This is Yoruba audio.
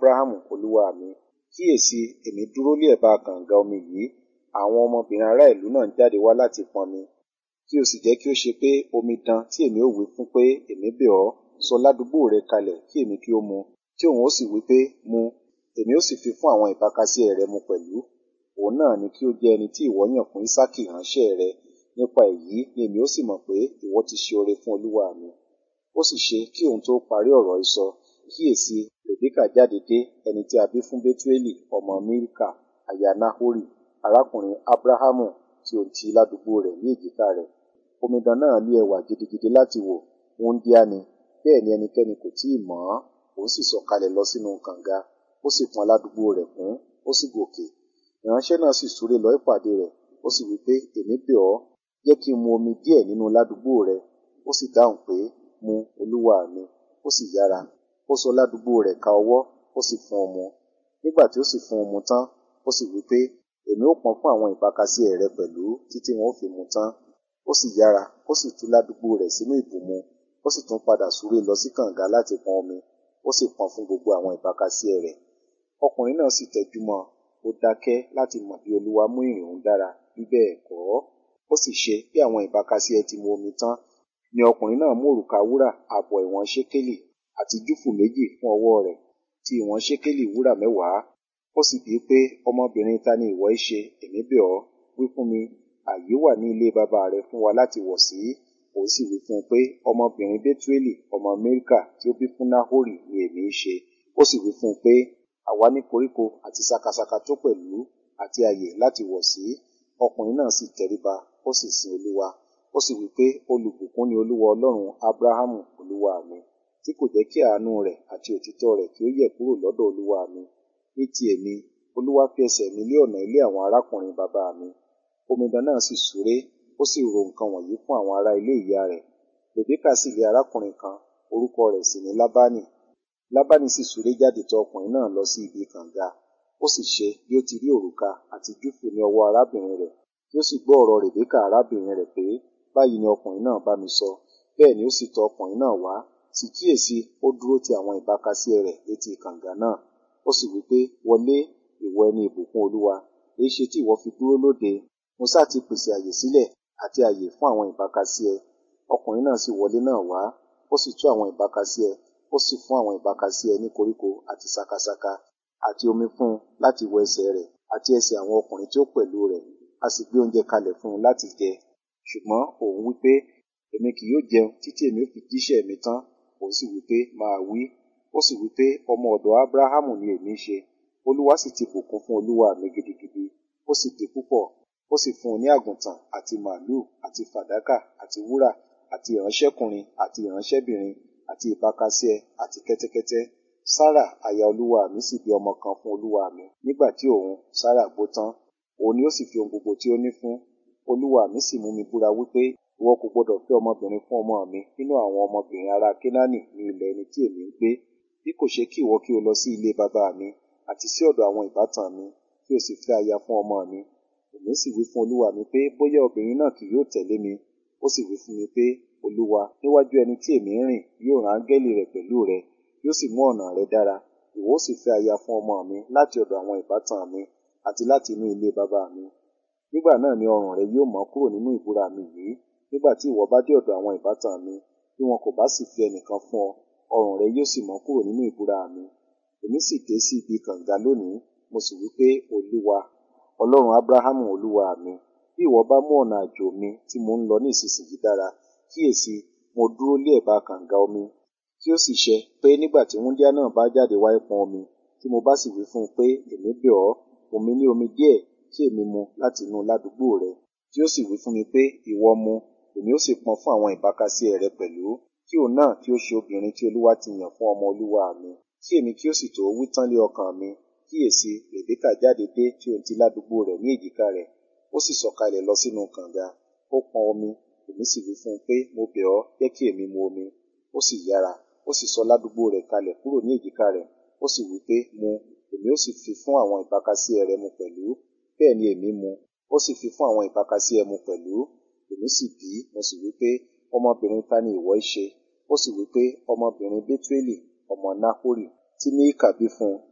Abrahamu olúwa mi. Kíyèsi, èmi dúró lé ẹ̀bá kànga omi yìí, àwọn ọmọbìnrin ará ìlú náà ń jáde wá láti pọnmi. Kí o sì jẹ́ kí ó ṣe pé omidan tí èmi ó wí fún pé, èmi bẹ̀ ọ́, sọ ládùúgbò rẹ kalẹ̀ kí èmi kí ó mu, tí òun ó sì wí pé, mu, èmi ó sì fi fún àwọn ìbákasíẹ̀ rẹ mu pẹ̀lú. Òun náà ni kí ó jẹ́ ẹni tí ìwọ yàn fún Ísákì ìránṣẹ́ rẹ. Nípa èyí ni èmi ó sì mọ̀ pé ìwọ ti ṣe oore fún olúwa mi. Ó sì ṣe kí òun tó parí ọ̀rọ̀ sísọ, kíyèsi, Rèbékà jáde dé, ẹni tí a bí fún Bẹ́túélì ọmọ Mílíkà, aya Náhórì, arákùnrin Ábráhámù tí ó ń ti ládùúgbò rẹ̀ ní èjìká rẹ̀. Omidan náà ní ẹwà gidigidi láti wò, wúńdíá ni, bẹ́ẹ̀ ni ẹnikẹ́ni kò tíì mọ̀ ọ́n. Òun sì sọ̀kalẹ̀ lọ sínú kànga, ó sì pọn ládùúgbò rẹ̀ kún, ó sì gòkè. Ìránṣẹ́ náà sì súré lọ ìpàdé rẹ̀, ó sì wí pé, èmi bẹ̀ ọ́, jẹ́ kí n mu omi díẹ̀ nínú ládùúgbò rẹ. Ó sì dáhùn pé, mu, olúwa mi. Ó sì yára. Ó sọ ládùúgbò rẹ̀ ka ọwọ́, ó sì fún un mu. Nígbà tí ó sì fún un mu tán, ó sì wí pé, èmi ó pọn fún àwọn ìbákasíẹ̀ rẹ pẹ̀lú títí wọn ó fi mu tán. Ó sì yára, ó sì tú ládùúgbò rẹ̀ sínú ìbùmu, ó sì tún padà súré lọ sí kànga láti pọn omi, ó sì pọn fún gbogbo àwọn ìbákasíẹ̀ rẹ̀. Ọkùnrin náà sì tẹjú mọ́ ọn, ó dákẹ́ láti mọ̀ bí Olúwa mú ìrìn òun dára, bí bẹ́ẹ̀ kọ́. Ó sì ṣe bí àwọn ìbákasíẹ̀ ti mu omi tán, ni ọkùnrin náà mú òrùka wúrà ààbọ̀ ìwọ̀n ṣékélì àti júfù méjì fún ọwọ́ rẹ̀, ti ìwọ̀n ṣékélì wúrà mẹ́wàá. Ó sì bíi pé, ọmọbìnrin ta ni ìwọ í ṣe, èmi bẹ̀ ọ́, wí fún mi, ààyè wà ní ilé bàbá rẹ fún wa láti wọ̀ sí. Òun sì wí fún un pé, ọmọbìnrin Bẹ́túélì ọmọ Mílíkà tí ó bí fún Náhórì ni èmi í ṣe. Ó sì wí fún un pé, àwa ní koríko àti sakasaka tó pẹ̀lú àti ààyè láti wọ̀ sí. Ọkùnrin náà sì tẹríba, ó sì sin Olúwa. Ó sì wí pé, olùbùkún ni Olúwa Ọlọ́run Ábráhámù olúwa mi, tí kò jẹ́ kí àánú rẹ̀ àti òtítọ́ rẹ̀ kí ó yẹ̀ kúrò lọ́dọ̀ olúwa mi. Ní ti èmi, Olúwa fi ẹsẹ̀ mi lé ọ̀nà ilé àwọn arákùnrin bàbá mi. Omidan náà sì súré, ó sì ro nǹkan wọ̀nyí fún àwọn ará ilé ìyá rẹ̀. Rèbékà sì lé arákùnrin kan, orúkọ rẹ̀ sì ni Lábánì. Lábánì sì súré jáde tọ̀ ọkùnrin náà lọ sí ibi kànga. Ó sì ṣe bí ó ti rí òrùka àti júfù ní ọwọ́ arábìnrin rẹ̀, tí ó sì gbọ́ ọ̀rọ̀ Rèbékà arábìnrin rẹ̀ pé, báyìí ni ọkùnrin náà bá mi sọ. Bẹ́ẹ̀ ni ó sì tọ̀ ọkùnrin náà wá, sì kíyèsi, ó dúró ti àwọn ìbákasíẹ̀ rẹ̀ létí kànga náà. Ó sì wí pé, wọlé, ìwọ ẹni ìbùkún Olúwa, èéṣe tí ìwọ fi dúró lóde? Mo sá ti pèsè àyè sílẹ̀ àti àyè fún àwọn ìbákasíẹ̀. Ọkùnrin náà sì wọlé náà wá, ó sì tú àwọn ìbákasíẹ̀, ó sì fún àwọn ìbákasíẹ̀ ní koríko àti sakasaka, àti omi fún un láti wọ ẹsẹ̀ rẹ̀ àti ẹsẹ̀ àwọn ọkùnrin tí ó pẹ̀lú rẹ̀. A sì gbé oúnjẹ kalẹ̀ fún un láti jẹ. Ṣùgbọ́n òun wí pé, èmi kì yóò jẹun títí èmi ó fi jíṣẹ́ mi tán. Òun sì wí pé, máa wí. Ó sì wí pé, ọmọ ọ̀dọ̀ Ábráhámù ni èmi ṣe. Olúwa sì ti bùkún fún olúwa mi gidigidi. Ó sì di púpọ̀. Ó sì fún un ní àgùntàn àti màlúù àti fàdákà àti wúrà àti ìránṣẹ́kùnrin àti ìránṣẹ́bìnrin àti ìbákasíẹ̀ àti kẹ́tẹ́kẹ́tẹ́. Sárà aya olúwa mi sì bí ọmọ kan fún olúwa mi. Nígbà tí òun, Sárà gbó tán, òun ni ó sì fi ohun gbogbo tí ó ní fún. Olúwa mi sì mú mi búra wípé, ìwọ kò gbọdọ̀ fẹ́ ọmọbìnrin fún ọmọ mi nínú àwọn ọmọbìnrin ará Kénáánì ní ilẹ̀ ẹni tí èmi ń gbé, bí kò ṣe kí ìwọ kí o lọ sí ilé bàbá mi àti sí ọ̀dọ̀ àwọn ìbátan mi, kí o sì fẹ́ aya fún ọmọ mi. Èmi sì wí fún olúwa mi pé, bóyá obìnrin náà kì yóò tẹ̀lé mi. Ó sì wí fún mi pé, olúwa, níwájú ẹni tí èmi ń rìn yóò rán áńgẹ́lì rẹ̀ pẹ̀lú rẹ, yóò sì mú ọ̀nà rẹ dára. Ìwọ ó sì fẹ́ aya fún ọmọ mi láti ọ̀dọ̀ àwọn ìbátan mi àti láti inú ilé bàbá mi. Nígbà náà ni ọrùn rẹ yóò mọ́ kúrò nínú ìbúra mi yìí, nígbà tí ìwọ bá dé ọ̀dọ̀ àwọn ìbátan mi, bí wọn kò bá sì fi ẹnìkan fún ọ, ọrùn rẹ yóò sì mọ́ kúrò nínú ìbúra mi. Èmi sì dé sí ibi kànga lónìí, mo sì wí pé, Olúwa, Ọlọ́run Ábráhámù olúwa mi, bí ìwọ bá mú ọ̀nà àjò mi tí mo ń lọ ní ìsinsìnyí dára, kíyèsi, mo dúró lé ẹ̀bá kànga omi. Kí ó sì ṣe pé nígbà tí wúńdíá náà bá jáde wá pọn omi, tí mo bá sì wí fún un pé, èmi bẹ̀ ọ́, fún mi ní omi díẹ̀ kí èmi mu láti inú ládùúgbò rẹ. Tí ó sì wí fún mi pé, ìwọ mu, èmi ó sì pọn fún àwọn ìbákasíẹ̀ rẹ pẹ̀lú, kí òun náà kí ó ṣe obìnrin tí Olúwa ti yàn fún ọmọ olúwa mi. Kí èmi kí ó sì tó wí tán lé ọkàn mi, kíyèsi, Rèbékà jáde dé tí òun ti ládùúgbò rẹ̀ ní èjìká rẹ̀. Ó sì sọ̀kalẹ̀ lọ sínú kànga. Ó pọn omi, èmi sì wí fún un pé, mo bẹ̀ ọ́, jẹ́ kí èmi mu omi. Ó sì yára, ó sì sọ ládùúgbò rẹ̀ kalẹ̀ kúrò ní èjìká rẹ̀. Ó sì wí pé, mu, èmi ó sì fi fún àwọn ìbákasíẹ̀ rẹ mu pẹ̀lú. Bẹ́ẹ̀ ni èmi mu. Ó sì fi fún àwọn ìbákasíẹ̀ mu pẹ̀lú. Èmi sì bí, mo sì wí pé, ọmọbìnrin ta ni ìwọ í ṣe? Ó sì wí pé, ọmọbìnrin Bẹ́túélì ọmọ Náhórì tí Mílíkà bí fún un.